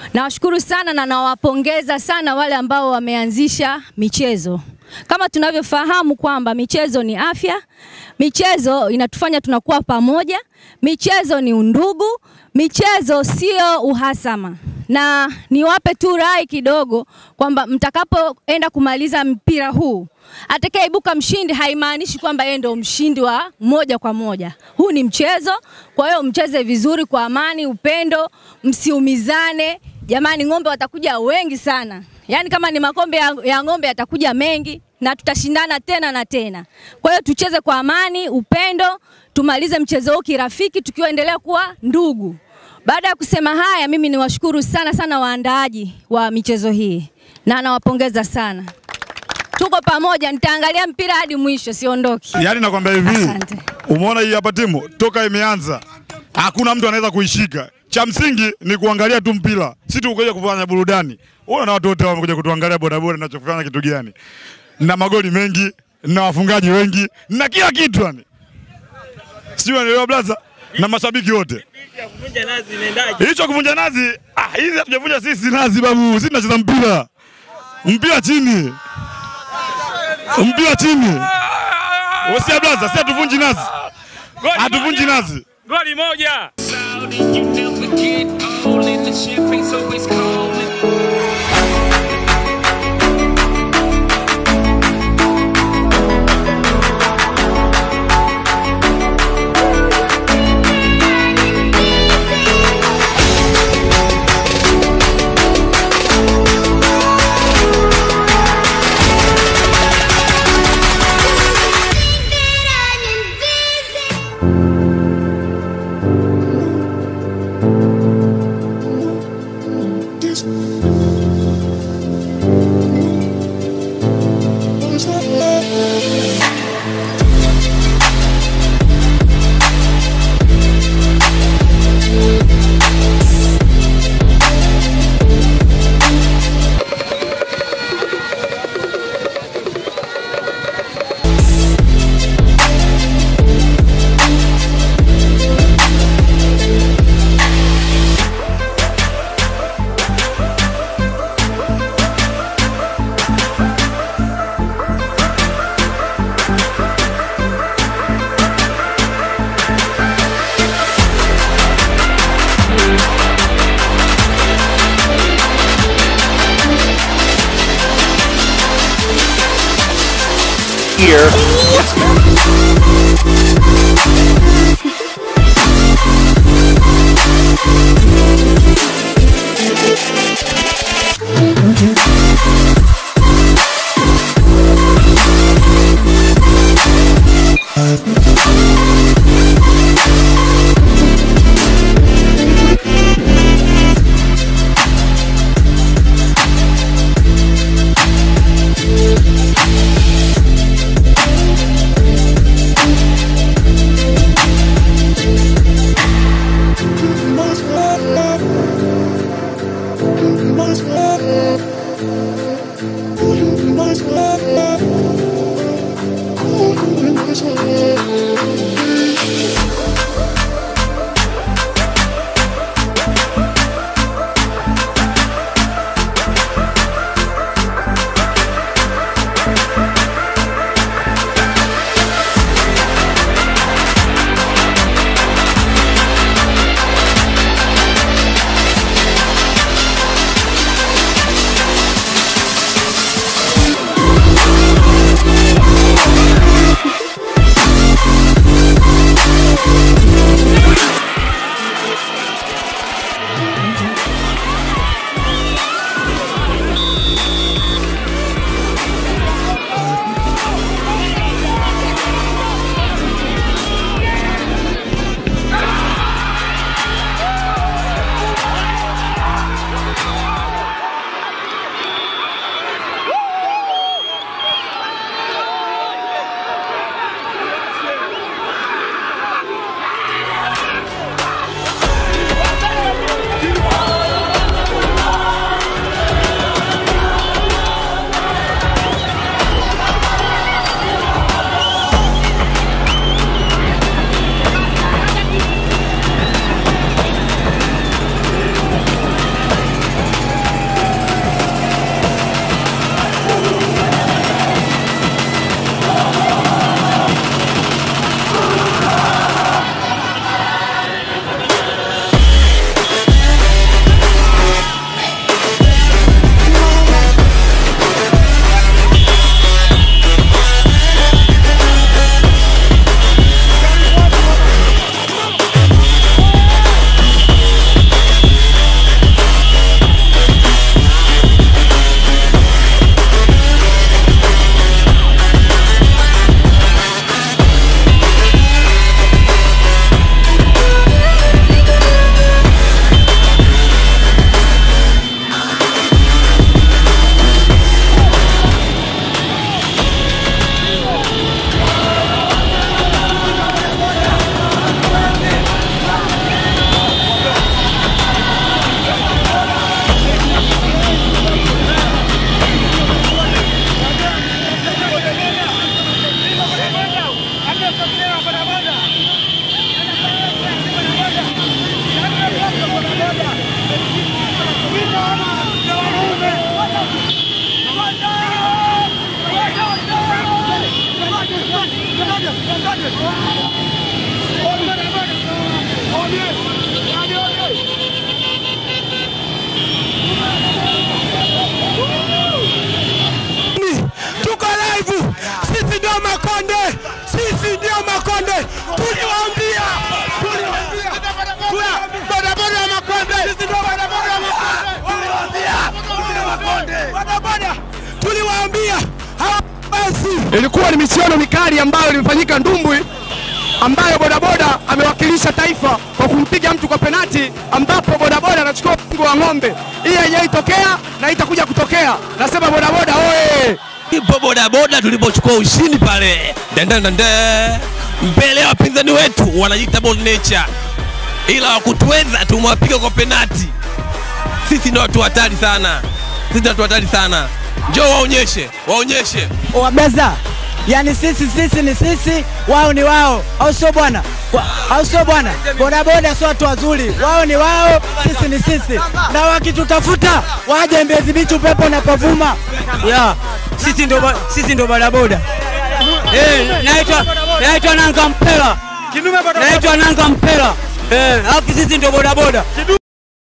Nawashukuru sana na nawapongeza sana wale ambao wameanzisha michezo. Kama tunavyofahamu kwamba michezo ni afya, michezo inatufanya tunakuwa pamoja, michezo ni undugu, michezo sio uhasama. Na niwape tu rai kidogo kwamba mtakapoenda kumaliza mpira huu, atakayeibuka mshindi haimaanishi kwamba yeye ndio mshindi wa moja kwa moja. Huu ni mchezo, kwa hiyo mcheze vizuri kwa amani, upendo, msiumizane. Jamani, ng'ombe watakuja wengi sana, yaani kama ni makombe ya, ya ng'ombe yatakuja mengi na tutashindana tena na tena. Kwa hiyo tucheze kwa amani, upendo, tumalize mchezo huu kirafiki, tukiwaendelea kuwa ndugu. Baada ya kusema haya, mimi niwashukuru sana sana waandaaji wa michezo hii na nawapongeza sana. Tuko pamoja, nitaangalia mpira hadi mwisho, siondoki. Yaani nakwambia hivi, Asante. umeona hii hapa timu toka imeanza hakuna mtu anaweza kuishika. Cha msingi ni kuangalia tu mpira, si tu kuja kufanya burudani. Unaona na watu wote wamekuja kutuangalia bodaboda tunachofanya kitu gani, na magoli mengi na wafungaji wengi na kila kitu yani, sijui unaelewa blaza, na mashabiki wote. Hicho kuvunja nazi, ah, hizi hatujavunja sisi nazi babu, sisi tunacheza mpira, mpira chini, mpira chini. Usia blaza, si hatuvunji nazi, hatuvunji nazi. Goli moja. Saudi, you never get old, and the champagne's always cold. Thank you. Ilikuwa ni michuano mikali ambayo ilimefanyika Ndumbwi, ambayo bodaboda amewakilisha taifa kwa kumpiga mtu kwa penati, ambapo bodaboda anachukua mpigo wa ng'ombe. Hii haijaitokea na itakuja kutokea. Nasema bodaboda oye! Ipo bodaboda tulipochukua ushindi pale dandandande mbele ya wapinzani wetu wanajiita Bond Nature, ila wakutuweza tumewapiga kwa penati. Sisi ndio watu hatari sana, sisi ndio watu hatari sana. Njoo waonyeshe, waonyeshe wabeza yani sisi sisi ni sisi wao ni wao au sio bwana Wa- au sio bwana bodaboda sio watu wazuri wao ni wao sisi ni sisi na wakitutafuta waje mbezi bichi upepo unapovuma yeah. sisi ndo ba- sisi ndo bodaboda eh naitwa naitwa nanga mpela naitwa nanga mpela eh alafu sisi ndo bodaboda